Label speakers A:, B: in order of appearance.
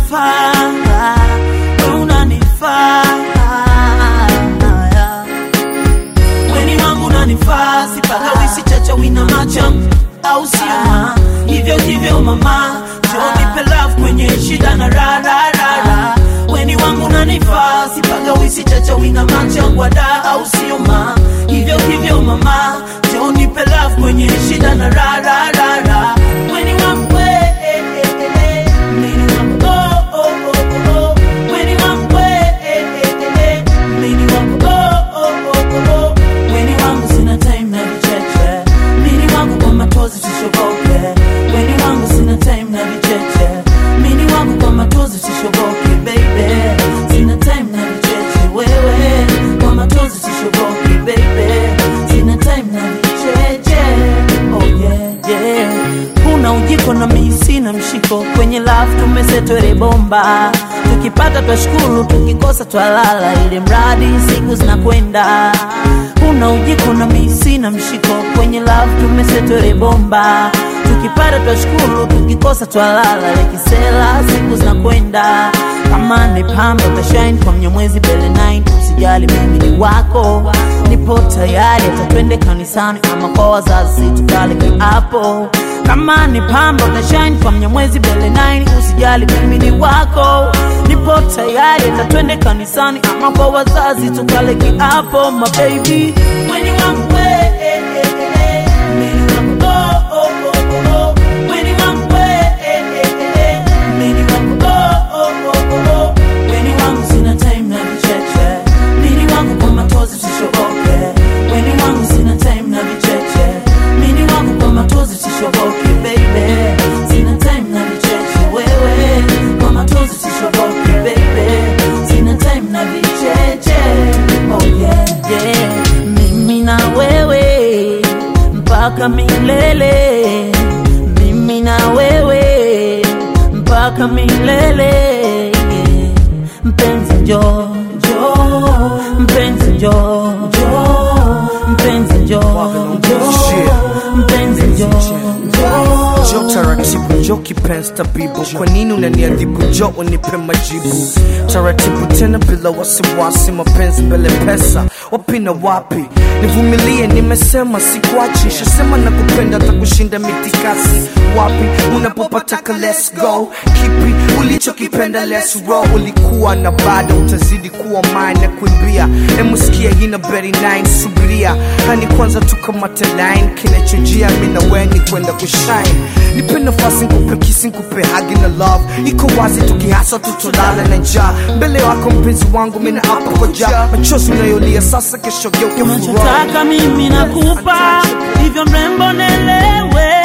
A: unanifaa, we unanifaa. Weni wangu unanifaa, sipaka wisi chacha wina macha au sio? Hivyo hivyo mama, njoo nipe love kwenye shida na ra ra ra ra. Weni wangu unanifaa, sipaka wisi chacha wina macha wada au sio ma? Hivyo hivyo mama, njoo nipe love kwenye shida na ra ra ra ra. Weni wangu we, eh, eh, eh, eh. Mini wangu oh oh oh oh oh. Weni wangu we, eh, eh, eh, eh. Mini wangu oh oh oh oh oh. Weni wangu sina time na vicheche. Mini wangu kwa matozi sishoboke. Weni wangu sina time na vicheche. Mini wangu kwa matozi sishoboke, baby. Sina time na vicheche, wewe. Kwa matozi sishoboke, baby. Sina time na vicheche. Oh yeah, yeah. Kuna ujiko na mimi sina mshiko kwenye love tumesetwele bomba tukipata twashukuru tukikosa twalala ili mradi siku zinakwenda kuna ujiko na mimi sina mshiko kwenye love tumesetwele bomba tukipata twashukuru tukikosa twalala lekisela siku zinakwenda kama ni pamba utashine kwa mnyamwezi bele 9 usijali mimi ni wako nipo tayari hata twende kanisani ama kwa wazazi tukale kiapo kama ni pamba utashine kwa mnyamwezi bele 9 usijali mimi ni wako nipo tayari hata twende kanisani ama kwa wazazi tukale kiapo mababy weni wangu we, eh, eh, eh, eh. Mini wangu, oh, oh, oh, oh, oh. Weni wangu we, eh, eh, eh, eh. Mini wangu, oh, oh, oh, oh, oh. Weni wangu sina time na vicheche Mini wangu kwa matozi sishoboke Weni wangu sina time na vicheche Mini wangu kwa matozi sishoboke baby Sina time na vicheche wewe Kwa matozi sishoboke baby Sina time na vicheche Oh yeah yeah Mimi na wewe mpaka milele Mimi na wewe mpaka milele mpenzi njo njo mpenzi njo njo mpenzi njo njo mpenzi njo njo
B: Jo taratibu, jo kipenzi tabibu, kwa nini unaniadhibu? Jo unipe majibu taratibu, tena bila wasiwasi, mapenzi mbele pesa, wapi na wapi? Nivumilie, nimesema sikuachi, shasema na kupenda hata kushinda mitikasi. Wapi unapopataka, let's go. Kipi ulichokipenda, let's roll. Ulikuwa na bado utazidi kuwa mine na kuimbia, emuskia hina beri 9 subiria hani kwanza tukamate line, kinachojia mi na wewe ni kwenda kushine nipe nafasi nkupe kisi nkupe hagi na love iko wazi tukihasa tutolala na njaa mbele wako mpenzi wangu mina hapa kwa jaa machozi unayolia sasa kesho geuke furaha
A: unachotaka mimi nakupa hivyo mrembo nelewe